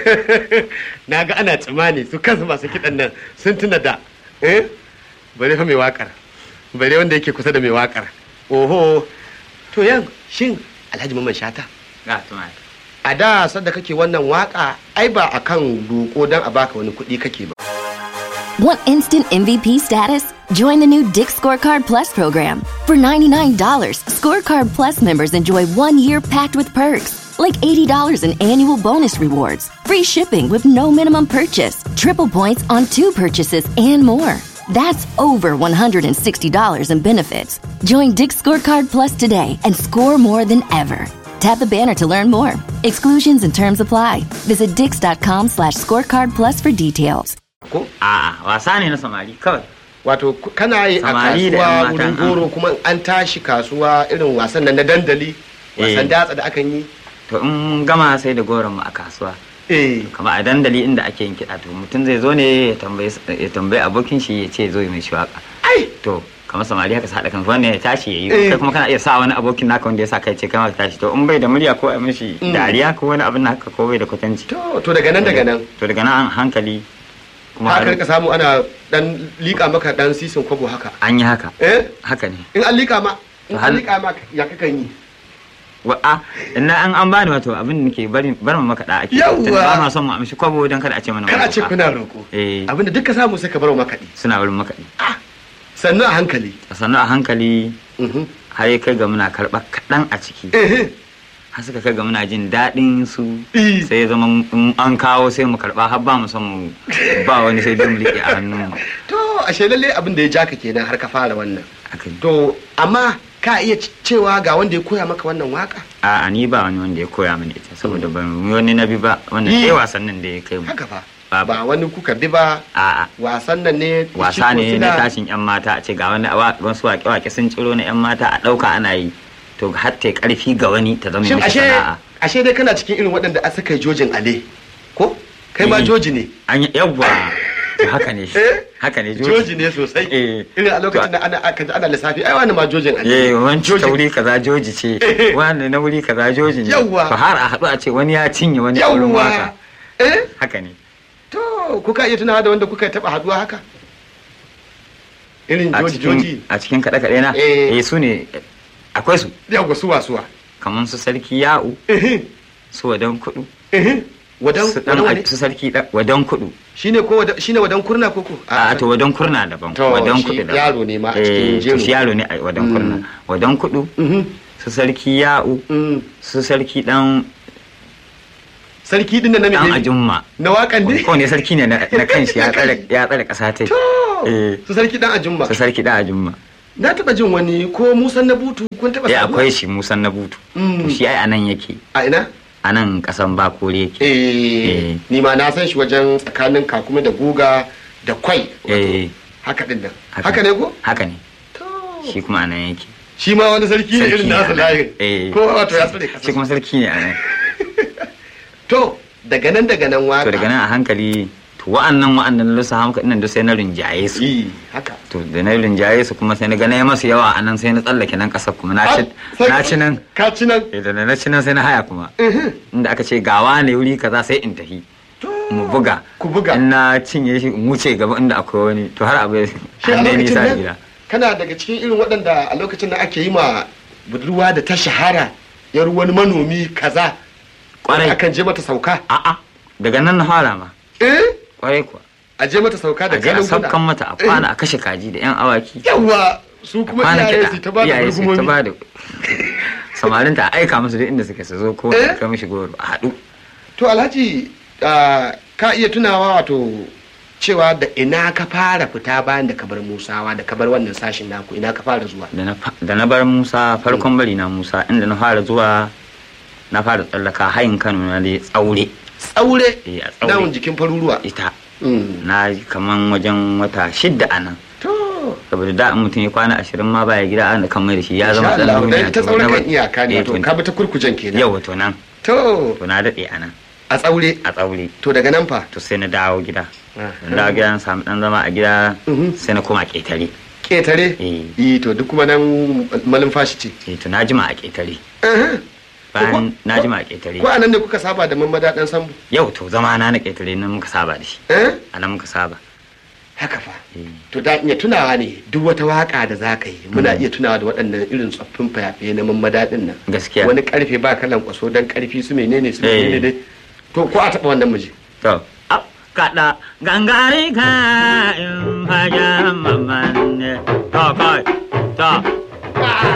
na ga ana tsimani su kansu masu kiɗan nan sun tuna da eh bare fa mai wakar bare wanda yake kusa da mai wakar oho to yan shin alhaji mamman shata ga tuma a da sadda kake wannan waka ai ba akan roƙo don a baka wani kuɗi kake ba Want instant MVP status? Join the new Dick Scorecard Plus program. For $99, Scorecard Plus members enjoy one year packed with perks, like $80 in annual bonus rewards, free shipping with no minimum purchase, triple points on two purchases, and more. That's over $160 in benefits. Join Dick Scorecard Plus today and score more than ever. Tap the banner to learn more. Exclusions and terms apply. Visit dix.com slash scorecard plus for details. ko a'a wasa ne na samari kawai wato ku- kana yi a Samari da kasuwa yan matan wurin goro kuma an tashi kasuwa irin wasan nan na dandali wasan Eh. datsa da akan yi to in gama sai da goron mu a kasuwa eh kama a dandali inda ake yin kiɗa to mutum zai zo ne ya tambayi ya tambayi abokin shi ya ce zo yi mai shi waka ai to kamar samari haka sa haɗa kan wannan ya tashi ya Eh. yi kai kuma kana iya sa wani abokin naka wanda ya sa kai ce kai ma ka tashi to in bai da murya ko a mishi dariya ko wani abin haka ko bai da kwatanci to to daga nan daga nan to daga nan an hankali kuma haka har- rika samu ana dan lika maka dan sisin kwabo haka an yi haka eh haka ne in an lika ma in To an hal- lika ma ya kakan yi wa a ina an an bani wato abin da nake bari bar mu maka da ake Yawwa. tunda ba ma son mu amshi kwabo dan kada a ce mana kar a ce maroƙa. kuna roƙo eh abinda duka samu sai ka bar wa makaɗi suna wurin makaɗi sannu a hankali a sannu a hankali Mhm. har ya kai ga muna karɓar kaɗan a ciki eh har suka kai ga muna jin daɗin su Eh. sai ya zama in an kawo sai mu karɓa har ba mu son mu ba wani sai dai mu riƙe a hannun mu to ashe lalle abin da ya ja ka kenan har ka fara wannan haka ne. to amma ka iya c- cewa ga wanda ya koya maka wannan waka a ni ba wani wanda ya koya mini ita saboda ban yi wani na bi ba wannan Eh. ɗaya wasannin da ya kai mu haka fa Ba- ba wani kuka bi ba a'a wasan nan ne wasa ne Chico na suna- tashin yan mata a ce ga wani awa- wasu waƙe-waƙe sun ciro na yan mata a ɗauka ana yi to har ta yi ƙarfi ga wani ta zama shin mishi ashe sana'a ashe dai kana cikin irin waɗanda a saka jojin ale ko kai ma Eh. joji ne an yi yawwa to haka ne Eh? haka ne joji ne sosai Eh. irin a lokacin da ana aka ji ana lissafi ai wani ma jojin ale eh wanci ta Jojin- wuri kaza joji ce wani na wuri kaza joji ne Yawwa. to har a haɗu a ce wani ya cinye wani a wurin yawwa waka eh haka ne to kuka iya tunawa da wanda kuka taɓa haduwa haka irin a joji joji cikin a cikin kaɗe-kaɗe na Eh. eh su ne akwai su yawwa suwa suwa kamar su sarki ya'u Ehe, su wadan kudu ehe. wadan su dan wadan wane? su sarki da- wadan kudu shine ko wadan shine wadan kurna koko a to wadan kurna daban To, wadan shi kudu daban yaro ne ma a Eh, cikin to jeru. shi yaro ne a wadan Mm. kurna wadan kudu Mhm, su sarki ya'u mm. su sarki dan sarki din nan na dan me ajumma na wakan ne ko ne sarki ne na na kanshi ya tsare ya tsare kasa ta to Eh. su sarki dan ajumma su sarki dan ajumma na taba jin wani ko musan na butu kun taba eh saduwa? akwai shi musan na butu Mm. To shi ai anan yake a ina anan kasan bakore yake eh Eh. ni ma na san shi wajen tsakanin kakumi da guga da kwai wato, eh haka din nan haka. haka ne ko haka ne to shi kuma anan yake shi ma wani sarki ne irin ne nasu anan. layin eh ko wato ya tsare shi kasa kuma sarki ne anan to daga nan daga nan waka to daga nan a hankali to wa'annan wa'annan lusa hamka dinnan duk sai na rinjaye su yi haka to da na rinjaye su kuma sai na ga na yi masu yawa a nan sai na tsallake nan kasar kuma na ci Ah, na ci nan ka ci nan Eh, da na ci nan sai na haya kuma Mhm. inda aka ce gawa ne wuri kaza sai in tafi To, mu buga ku buga in na cinye shi in wuce gaba inda akwai wani to har abu shi a an dai lokacin nisa da nan gida kana daga cikin irin waɗanda a lokacin da ake yi ma budurwa da ta shahara yar wani manomi kaza Kwarai. akan je mata sauka a'a daga nan na fara ma eh kwarai kuwa a je mata sauka da a je a ganin saukan mata a kwana a kashe kaji da yan awaki yawa su kuma kwana iyaye kiɗa su ta ba da iyaye su ta gurgumomi ba da samarin ta aika musu duk inda suke su zo ko Eh? ka mishi goro a haɗu to alhaji ah, ka iya tunawa wato cewa da ina ka fara fita bayan da ka bar musawa da ka bar wannan sashin naku ina ka fara zuwa da na fa- da na bar musa farkon bari na musa inda na fara zuwa na fara tsallaka hayin kano na dai tsaure tsaure Eh, a tsaure. dawon jikin faruruwa ita Mm. na yi kaman wajen wata shidda a nan to saboda da in mutum ya kwana ashirin ma baya gida ana kan mai da shi ya zama Insha ɗan Allah, duniya dan ita to tsaure na kan bar- iyaka ne Eh, wato to- ka bi ta kurkujen kenan yau to nan to to na daɗe a nan a tsaure a tsaure to daga nan fa to sai na dawo gida Ah. na dawo gida na samu ɗan zama a gida Mhm. sai na koma ƙetare ketare Eh. yi to duk kuma nan malumfashi ce eh to na jima a ƙetare Aha. bayan na jima a ƙetare ko anan ne kuka saba da mamada dan sambu yau to zama na na ƙetare nan muka saba da shi eh a nan muka saba haka fa Eh. to da iya tunawa ne duk wata waka da za ka yi muna iya tunawa da waɗannan irin tsoffin fayafaye na mamada din nan gaskiya wani karfe ba kalan kwaso dan karfi su menene su Eh. menene dai to ko a taɓa wannan muje to au, kaɗa gangare ka in fagen mamman ne to kai to